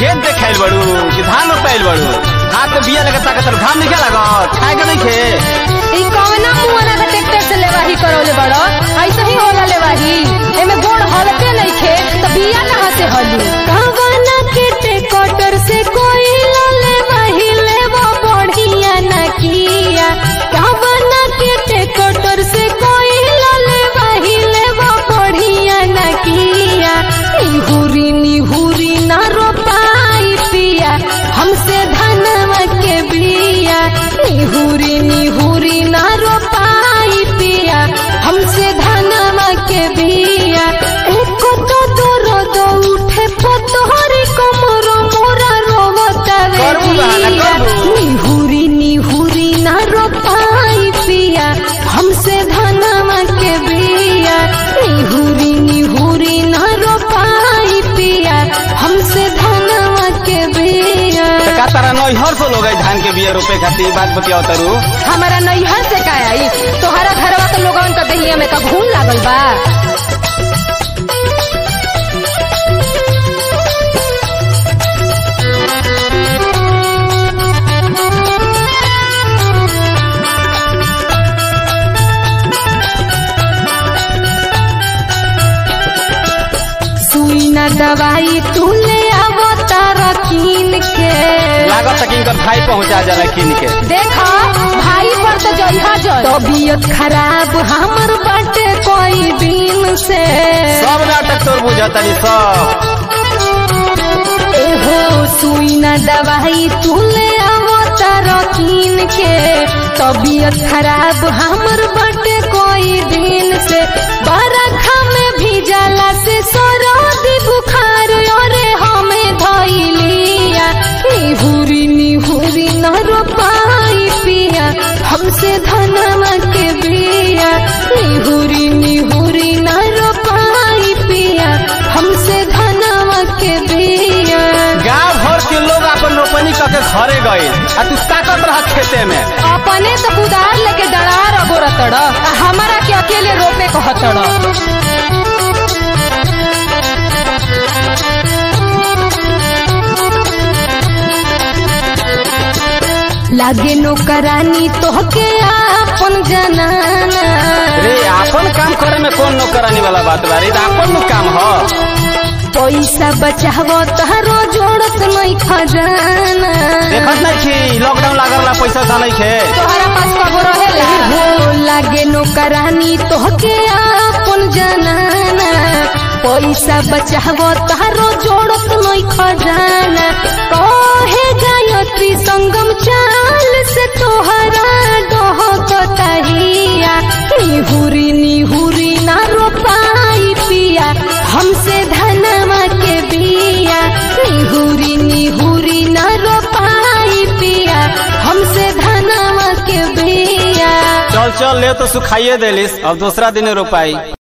खेत देखाइल बड़ू कि धान रोपाइल बड़ू हाथ में बिया लगे ताकत घाम नहीं लागत खाए के नहीं खे ई कवना मुआना का ट्रैक्टर से लेवाही करौले बड़ो ऐसे ही होला लेवाही एमे गोड़ हलते नहीं खे तो बिया कहाँ से हली कवना के ट्रैक्टर से कोई ले वही लेवा बढ़िया न किया कवना के ट्रैक्टर से कोई ले वही लेवा बढ़िया न किया निहुरी निहुरी न रोपाई पिया हमसे धनवा के बिया निहुरी निहुरी न रोपाई पिया हमसे धनवा के बिया एको तो दूर दो उठे पतोहरी कमरो मोरा रोवता रे करबू बहाना, बिया। करबू। निहुरी निहुरी न रोपाई पिया हमसे धनवा के बिया निहुरी निहुरी न रोपाई पिया हमसे धनवा के बिया तो का तारा नैहर से लोग धान के बिया रोपे खातिर ई बात बतियाओ तारू हमारा नैहर से का आई तोहरा घरवा के लोगन का दहिया में का घून लागल बा सुई न दवाई तू ले आवो तारा कीन के लागत कि इनकर भाई पहुंचा जाला किन के देखा भाई पर तो जइहा जल तबीयत खराब हमर बाटे कोई दिन से सब नाटक तोर बुझतनी सब एहो सुई न दवाई तू ले आवो तारा कीन के तबीयत खराब हमर बाटे कोई दिन से बरखा में भीजला से सरदी बुखार अरे हमें धइलिया निहुरी निहुरी न रोपाई पिया हमसे धनवा के बिया निहुरी निहुरी न रोपाई पिया हमसे धनवा के बिया गांव भर के लोग अपन रोपनी करके घरे गए आ तू ताकत रह खेते में अपने तो कुदार लेके डरार अगोरतड़ आ हमारा के अकेले रोपे कहतड़ लागे नौकरानी तोहके आपन जनाना रे अपन काम करे में कौन नौकरानी वाला बात बा रे ई त अपन नु काम ह पैसा बचावो तारो जोड़त नहीं खजाना देखत नहीं छी लॉकडाउन लागल ला पैसा सा नहीं खे तोहरा पास कबो रहेला हो लागे नौकरानी तोहके आपन जनाना पैसा बचावो तारो जोड़त नहीं खजाना कहे गायत्री संगम चाल से तोहरा डहकतहिया निहुरी निहुरी ना रोपाई पिया हमसे धनवा के बिया निहुरी निहुरी ना रोपाई पिया हमसे धनवा के बिया चल चल ले तो सुखाइए देलिस अब दूसरा दिन रोपाई